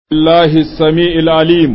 الله السميع العليم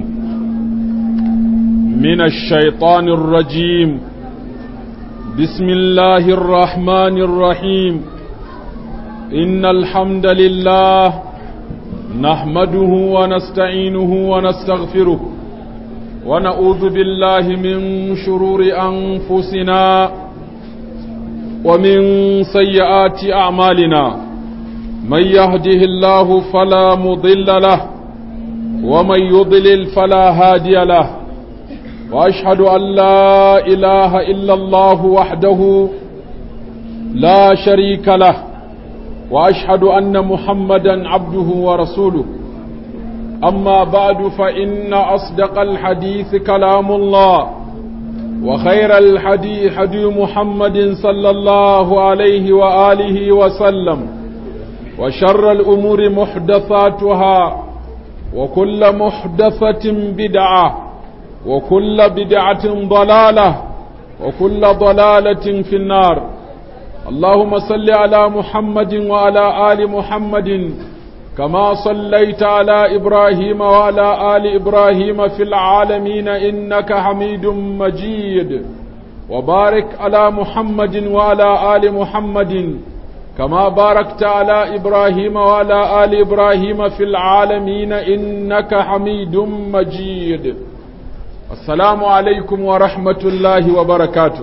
من الشيطان الرجيم بسم الله الرحمن الرحيم إن الحمد لله نحمده ونستعينه ونستغفره ونعوذ بالله من شرور أنفسنا ومن سيئات أعمالنا من يهده الله فلا مضل له ومن يضلل فلا هادي له واشهد ان لا اله الا الله وحده لا شريك له واشهد ان محمدا عبده ورسوله اما بعد فان اصدق الحديث كلام الله وخير الحديث حدي محمد صلى الله عليه واله وسلم وشر الامور محدثاتها وكل محدثة بدعة وكل بدعة ضلالة وكل ضلالة في النار اللهم صل على محمد وعلى آل محمد كما صليت على إبراهيم وعلى آل إبراهيم في العالمين إنك حميد مجيد وبارك على محمد وعلى آل محمد كما باركت على إبراهيم وعلى آل إبراهيم في العالمين إنك حميد مجيد السلام عليكم ورحمة الله وبركاته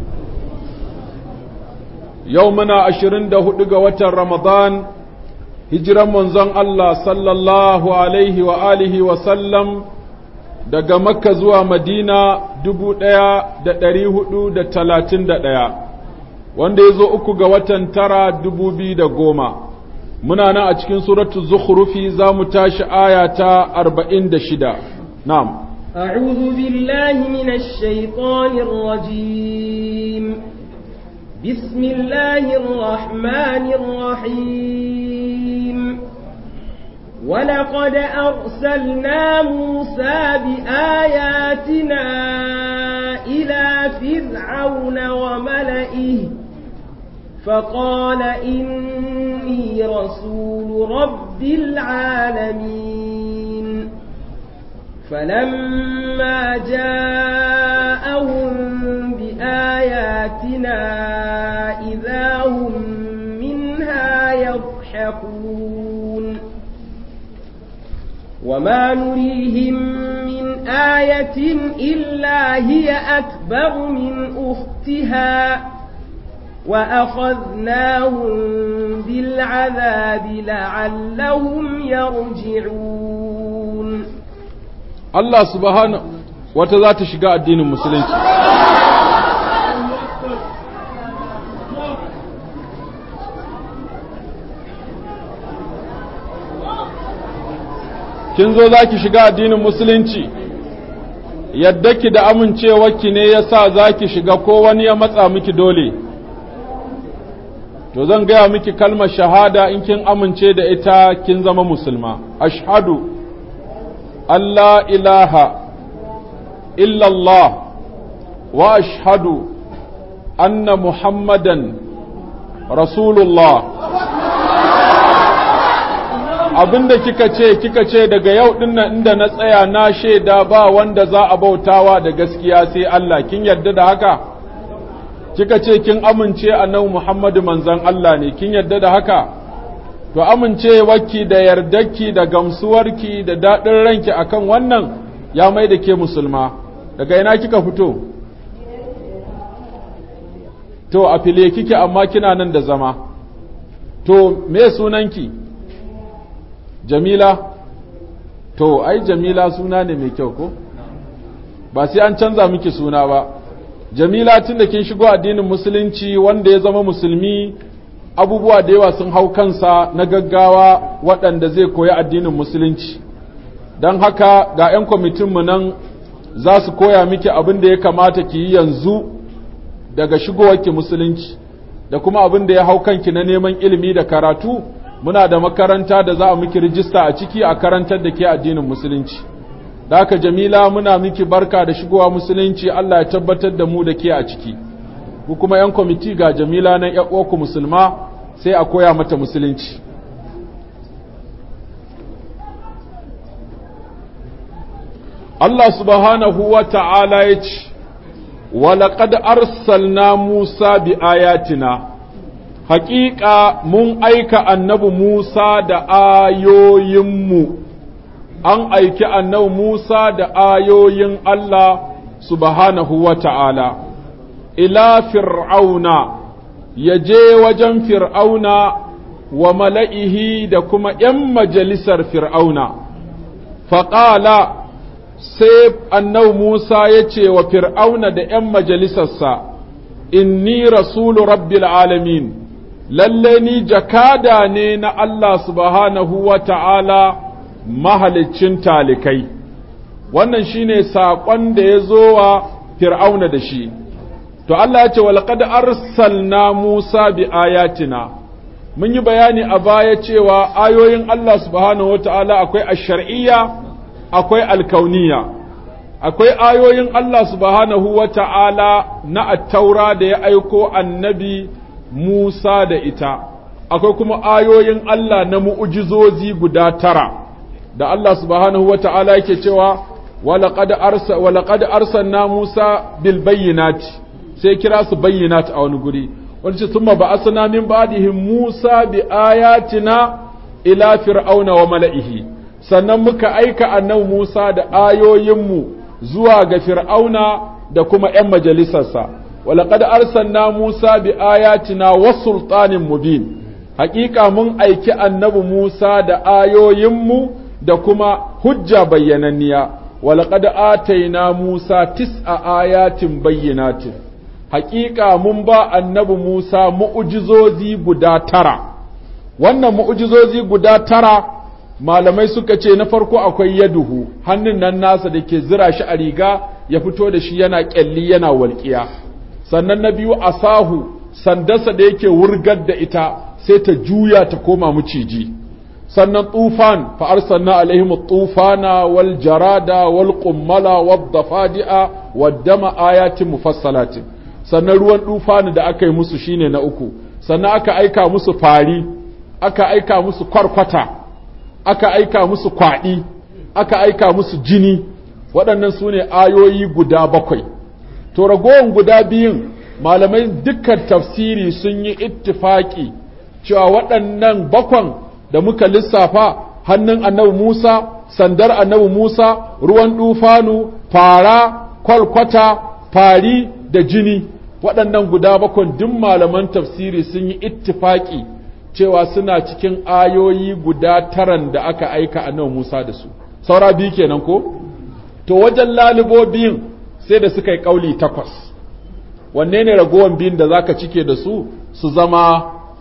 يومنا عشرين دهدق وتر رمضان هجرا منزن الله صلى الله عليه وآله وسلم daga makka zuwa madina dubu ɗaya da ɗari hudu da talatin da ɗaya wanda ya zo uku ga watan tara dubu biyu da goma muna nan a cikin suratu zukhrufi za mu tashi aya ta arba'in da shida na'am أعوذ بالله من الشيطان الرجيم بسم الله الرحمن الرحيم ولقد أرسلنا موسى بآياتنا إلى فرعون وملئه فقال إني رسول رب العالمين فلما جاءهم بآياتنا إذا هم منها يضحكون وما نريهم من آية إلا هي أكبر من أختها وأخذناهم بالعذاب لعلهم يرجعون الله سبحانه وتذات شقاء الدين المسلمين kin zo za ki shiga addinin musulunci yadda ki da amincewarki ne ya sa za ki shiga ko wani ya matsa miki dole to zan gaya miki kalmar shahada in kin amince da ita kin zama musulma ashhadu Allah ilaha illallah wa ashhadu anna muhammadan rasulullah abinda kika ce kika ce daga yau dinnan inda na tsaya na shaida ba wanda za a bautawa da gaskiya sai Allah kin yarda da haka kika ce kin amince annabi Muhammadu manzon Allah ne kin yarda da haka to amincewarki da yardarki da gamsuwarki da daɗin ranki akan wannan ya mai da ke musulma daga ina kika fito to a file kike amma kina nan da zama to me sunanki jamila to ai jamila suna ne mai kyau ko ba sai an canza miki suna ba jamila tun da kin shigo addinin musulunci wanda ya zama musulmi abubuwa da yawa sun hau kansa na gaggawa waɗanda zai koyi addinin musulunci don haka ga 'yan kwamitinmu nan za su koya miki abin da ya kamata ki yi yanzu daga shigowarki musulunci da kuma abin da ya hau kanki na neman ilimi da karatu muna da makaranta da za a miki rijista a ciki a karantar da ke addinin musulunci da haka jamila muna miki barka da shigowa musulunci Allah ya tabbatar da mu da ke a ciki ku kuma yan kwamiti ga jamila nan ku musulma sai a koya mata musulunci Allah subhanahu wa ta'ala ya ce, Walaƙad arsalna Musa bi ayatina, haƙiƙa mun aika annabi Musa da ayoyinmu, an aiki annabi Musa da ayoyin Allah subhanahu wa ta'ala, ila fir'auna, ya je wajen fir'auna wa mala'ihi da kuma ’yan majalisar fir'auna, faƙala sai annau Musa ya ce wa fir'auna da ’yan majalisarsa, inni rasulu rabbil alamin, lalle ni jakada ne na Allah subhanahu wa ta'ala mahaliccin talikai, wannan shine saƙon da ya zo wa fir'auna da shi. To Allah ya ce, walƙad arsalna Musa bi ayatina. mun yi bayani a baya cewa ayoyin Allah subhanahu wa ta'ala akwai ash-shar'iyya akwai alkauniya akwai ayoyin Allah subhanahu wa ta'ala na attaura da ya aiko annabi Musa da ita akwai kuma ayoyin Allah na mu'ujizozi guda tara da Allah subhanahu wa ta'ala yake cewa walaƙad arsalna Musa bil bayyinati sai kira su bayyinat a wani guri wani ce summa ba'asna min ba'dihim Musa bi ayatina ila fir'auna wa mala'ihi sannan muka aika annabi Musa da ayoyinmu zuwa ga fir'auna da kuma ‘yan majalisarsa walaqad arsalna Musa bi ayatina wa sultanin mubin haƙiƙa mun aiki annabi Musa da ayoyinmu da kuma hujja bayyananniya walaqad ataina Musa tis'a ayatin bayyinatin haƙiƙa mun ba annabi Musa mu'ujizozi guda tara, wannan mu'ujizozi guda tara malamai suka ce na farko akwai yaduhu hannun nan nasa da ke zira shi a riga ya fito da shi yana ƙyalli yana walƙiya, sannan na biyu asahu sandarsa da yake wurgar da ita sai ta juya ta koma maciji. sannan tufan fa arsalna alaihim tufana wal jarada wal qummala wad dafadi'a wad dama ayatin mufassalatin sannan ruwan dufani da aka yi musu shine na uku sannan aka aika musu fari aka aika musu kwarkwata aka aika musu kwaɗi aka aika musu jini waɗannan su ne ayoyi guda bakwai to ragowar guda biyun malamai dukkan tafsiri sun yi ittifaki cewa waɗannan bakwan da muka lissafa hannun annabi Musa sandar annabi Musa ruwan dufanu fara kwalkwata fari da jini waɗannan guda bakon duk malaman tafsiri sun yi ittifaki cewa suna cikin ayoyi guda taran da aka aika annabi Musa da su saura biyu kenan ko to wajen lalubo biyun sai da suka yi kauli takwas wanne ne ragowan biyun da zaka cike da su su zama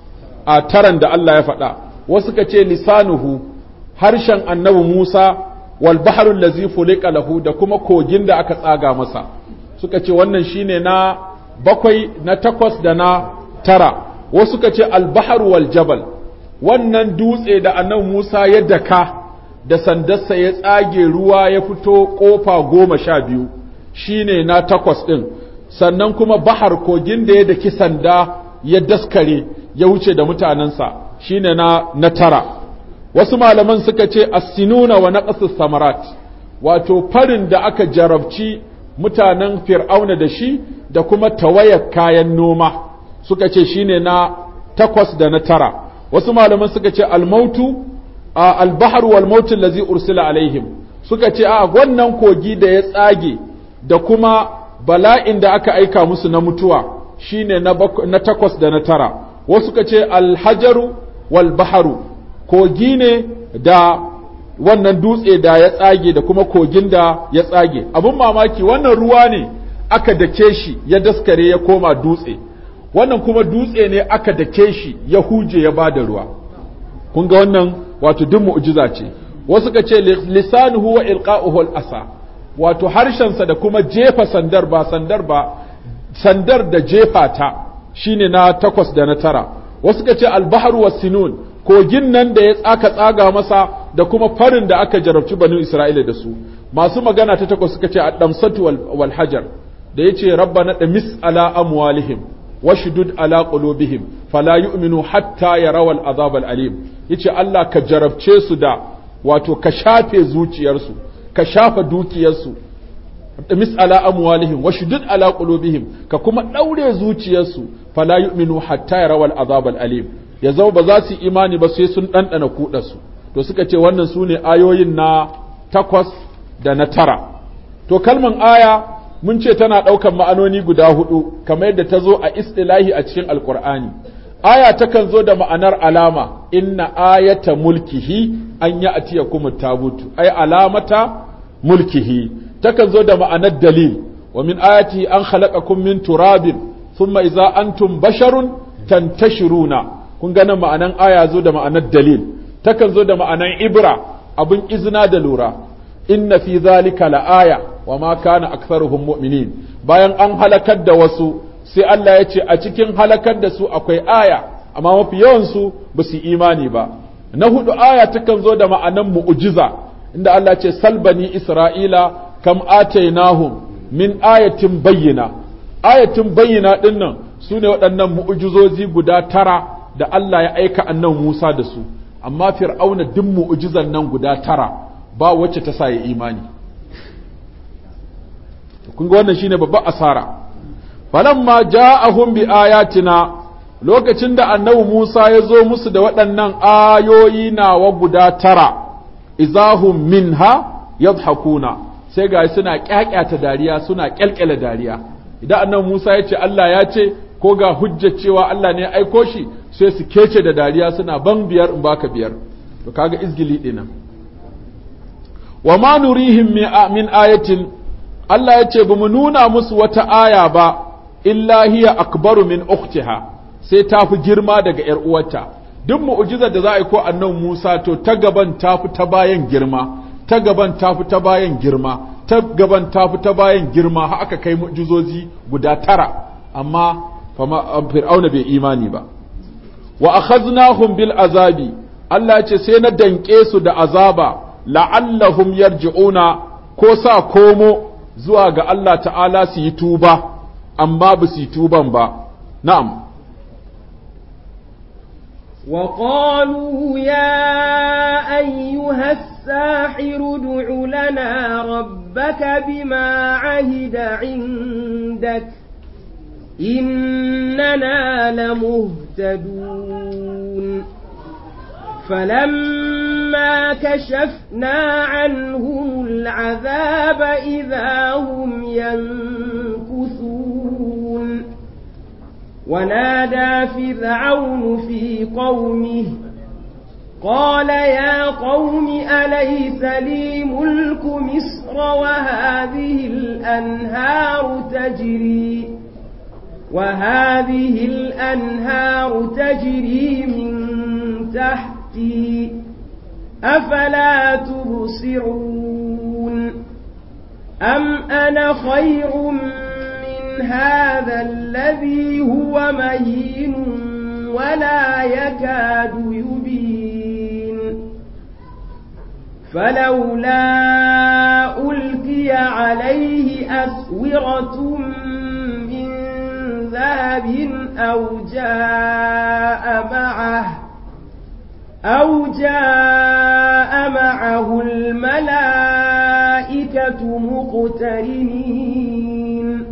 a taran da Allah ya faɗa wasu ka ce lisanuhu harshen annabi Musa wal bahrul ladzi fulika lahu da kuma kogin da aka tsaga masa suka ce wannan shine na bakwai na takwas da na tara wasu suka ce al bahr wal jabal wannan dutse da annabi Musa ya daka da sandarsa ya tsage ruwa ya fito kofa goma sha biyu shine na takwas din sannan kuma bahar kogin da ya daki sanda ya daskare ya wuce da mutanensa shine na na tara wasu malaman suka ce as-sinuna wa naqsus samarat wato farin da aka jarabci mutanen fir'auna da shi da kuma tawayar kayan noma suka ce shine na takwas da na tara wasu malaman suka ce al-mautu al-bahr wal maut allazi ursila alaihim suka ce a wannan kogi da ya tsage da kuma bala'in da aka aika musu na mutuwa shine na, na takwas da na tara wasu suka ce alhajaru wal baharu kogi ne da wannan dutse da ya tsage da kuma kogin da ya tsage abin mamaki wannan ruwa ne aka dake shi ya daskare ya koma dutse wannan kuma dutse ne aka dake shi ya huje ya bada ruwa kun ga wannan wato duk mu'jiza ce wasu ka ce lisanuhu wa ilqa'uhu al-asa wato harshensa da kuma jefa sandar ba sandar ba sandar da jefa ta shine na takwas da na tara wasu ka ce albahar wa sinun kogin nan da ya aka tsaga masa da kuma farin da aka jarabci banu isra'ila da su masu magana ta takwas suka ce addamsatu wal hajar da yace rabbana damis ala amwalihim washdud ala qulubihim fala yu'minu hatta yaraw al azab al alim yace Allah ka jarabce su da wato ka shafe zuciyarsu ka shafa dukiyarsu mis ala amwalihim wa shudud ala qulubihim ka kuma daure zuciyarsu fala yu'minu hatta yarawal azab al alim ya zama ba za su imani ba sai sun dandana kudarsu to suka ce wannan sune ayoyin na takwas da na tara to kalman aya mun ce tana ɗaukan ma'anoni guda hudu kamar yadda ta zo a istilahi a cikin alkur'ani aya takan zo da ma'anar alama inna ayata mulkihi an ya atiya kuma tabutu ai alamata mulkihi takan zo da ma'anar dalil wa min ayati an khalaqakum min turabin thumma idza antum basharun tantashiruna kun ga nan ma'anan aya zo da ma'anar dalil takan zo da ma'anar ibra abin izina da lura inna fi zalika la'aya wa ma kana aktharuhum mu'minin bayan an halakar da wasu sai Allah ya ce a cikin halakar da su akwai aya amma mafi yawan su ba su imani ba na hudu aya takan zo da ma'anan mu'jiza inda Allah ce salbani isra'ila kam atainahum min ayatin bayyina ayatin bayyina dinnan su ne waɗannan mu'jizozi guda tara da Allah ya aika annan Musa da su amma fir'auna duk mu'jizan nan guda tara ba wacce ta sa ya imani kun ga wannan shine babban asara falamma ja'ahum bi ayatina lokacin da annabi Musa ya zo musu da waɗannan ayoyi nawa guda tara izahum minha yadhakuna sai ga suna kyakyata dariya suna kyalkyala dariya idan annabi Musa ya ce Allah ya ce ko ga hujjar cewa Allah ne ya aiko shi sai su kece da dariya suna ban biyar in baka biyar to kaga izgili dinan wa ma nurihim min ayatin Allah ya ce ba mu nuna musu wata aya ba illa hiya akbaru min ukhtiha sai ta fi girma daga ‘yar uwarta duk mu'ujizar da za a yi ko annan Musa to ta gaban ta fi ta bayan girma ta gaban ta fi ta bayan girma ta gaban ta fi ta bayan girma har aka kai mu'jizozi guda tara amma fir'auna bai imani ba wa akhaznahum bil azabi Allah ce sai na danke su da azaba la'allahum yarji'una ko sa komo zuwa ga Allah ta'ala su yi tuba amma ba su yi tuban ba na'am وقالوا يا أيها الساحر ادع لنا ربك بما عهد عندك إننا لمهتدون فلما كشفنا عنهم العذاب إذا هم ينكثون ونادى فرعون في قومه قال يا قوم أليس لي ملك مصر وهذه الأنهار تجري وهذه الأنهار تجري من تحتي أفلا تبصرون أم أنا خير من هذا الذي هو مهين ولا يكاد يبين فلولا ألقي عليه أسورة من ذهب أو جاء معه أو جاء معه الملائكة مقترنين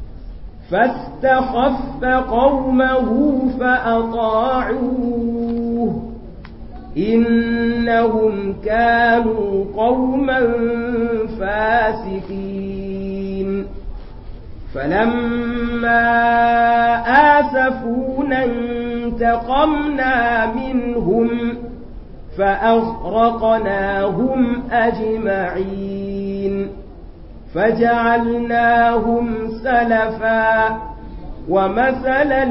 فاستخف قومه فأطاعوه إنهم كانوا قوما فاسقين فلما آسفونا انتقمنا منهم فأغرقناهم أجمعين فجعلناهم سلفا ومثلا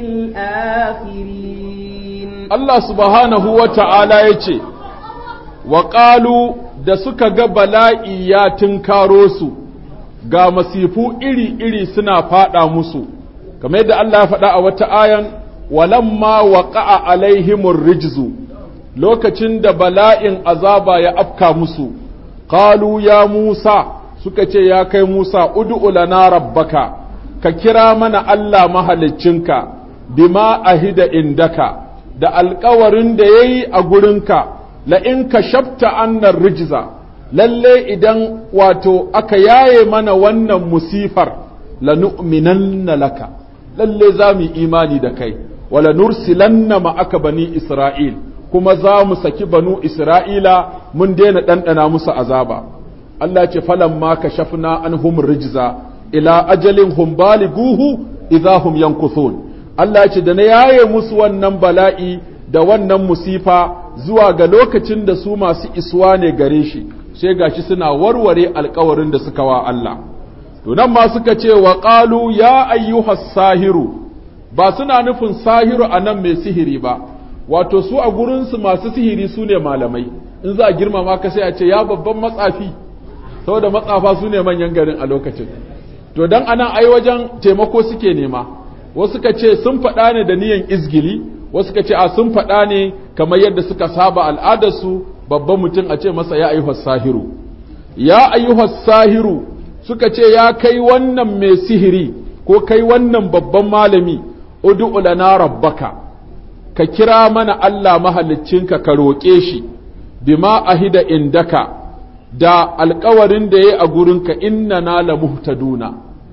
للآخرين Allah subhanahu wa ta'ala ya ce, wa ƙalu da suka ga bala'i ya tunkaro su, ga masifu iri-iri suna faɗa musu, kamar yadda Allah ya faɗa a wata ayan, walamma waƙa'a alaihimur rijzu lokacin da bala'in azaba ya afka musu, ƙalu ya Musa suka ce ya kai Musa, ud'u lana rabbaka, ka kira mana Allah mahaliccinka, bima ahida indaka. da alkawarin da ya yi a gurinka la'in ka shafta annar rijiza lalle idan wato aka yaye mana wannan musifar lanu'minanna laka lalle za mu imani da kai wala nursilanna ma'aka bani isra'il kuma za mu saki banu isra'ila mun daina ɗanɗana musu azaba Allah ce falan ma ka shafna an hum rijza ila ajalin hum baliguhu idza hum yankuthun Allah ce da na yaye musu wannan bala'i da wannan musifa zuwa ga lokacin da su masu iswa ne gare shi sai gashi suna warware alkawarin da suka wa Allah to nan ma suka ce wa qalu ya ayyuhas sahiru ba suna nufin sahiru anan mai sihiri ba wato su a gurinsu masu sihiri su ne malamai in za a girmama ka sai a ce ya babban matsafi saboda matsafa su ne manyan garin a lokacin to dan anan ai wajen taimako suke nema wasu ka ce sun faɗa ne da niyan izgili wasu ka ce a sun faɗa ne kamar yadda suka saba al'adarsu babban mutum a ce masa ya ayyuhas sahiru ya ayyuhas sahiru suka ce ya kai wannan mai sihiri ko kai wannan babban malami ud'u lana rabbaka ka kira mana Allah mahaliccinka ka roƙe shi bima ahida indaka da alkawarin da ya a gurinka inna na la muhtaduna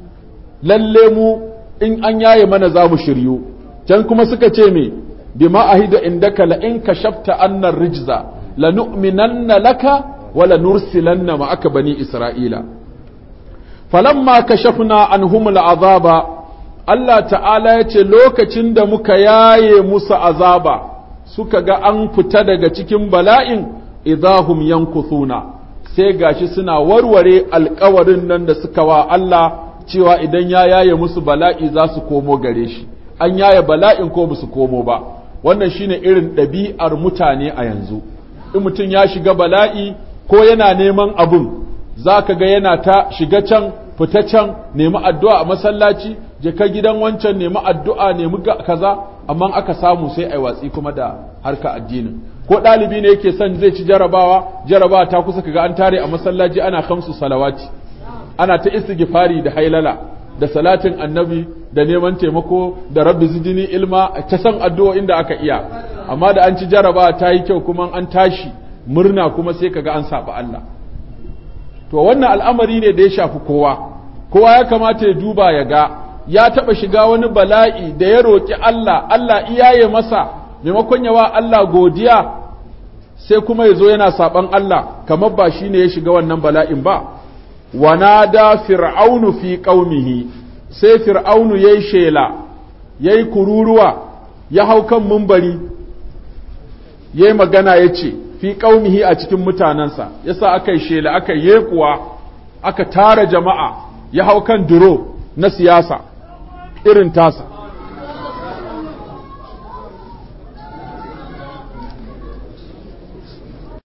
lalle mu in an yaye mana za mu shiryu can kuma suka ce me bima ahida indaka la in kashafta annar rijza la nu'minanna laka wa la nursilanna ma'aka bani isra'ila falamma kashafna anhum al'azaba Allah ta'ala ya ce lokacin da muka yaye musu azaba suka ga an fita daga cikin bala'in idahum yankuthuna sai gashi suna warware alkawarin nan da suka wa Allah cewa idan ya yaye musu bala'i za su komo gare shi an yaye bala'in ko musu komo ba wannan shine irin ɗabi'ar mutane a yanzu in mutum ya shiga bala'i ko yana neman abun za ka ga yana ta shiga can fita can nemi addu'a a masallaci je ka gidan wancan nemi addu'a nemi kaza amma aka samu sai ai watsi kuma da harka addinin ko ɗalibi ne yake son zai ci jarabawa jarabawa ta kusa kaga an tare a masallaci ana kamsu salawati ana ta istighfari da hailala da salatin annabi da neman taimako da rabbi zidini ilma ta san addu'o'in da aka iya amma da an ci jarabawa ta yi kyau kuma an tashi murna kuma sai kaga an saba Allah to wannan al'amari ne da ya shafi kowa kowa ya kamata ya duba ya ga ya taɓa shiga wani bala'i da ya roƙi Allah Allah iyaye masa maimakon yawa Allah godiya sai kuma ya zo yana saɓan Allah kamar ba shi ne ya shiga wannan bala'in ba wanada fir'aunu fi ƙaumihi sai fir'aunu ya yi shela ya yi kururuwa ya hau kan mumbari ya yi magana ya ce fi ƙaumihi a cikin mutanensa yasa aka yi shela aka yi kuwa aka tara jama'a ya hau kan duro na siyasa irin tasa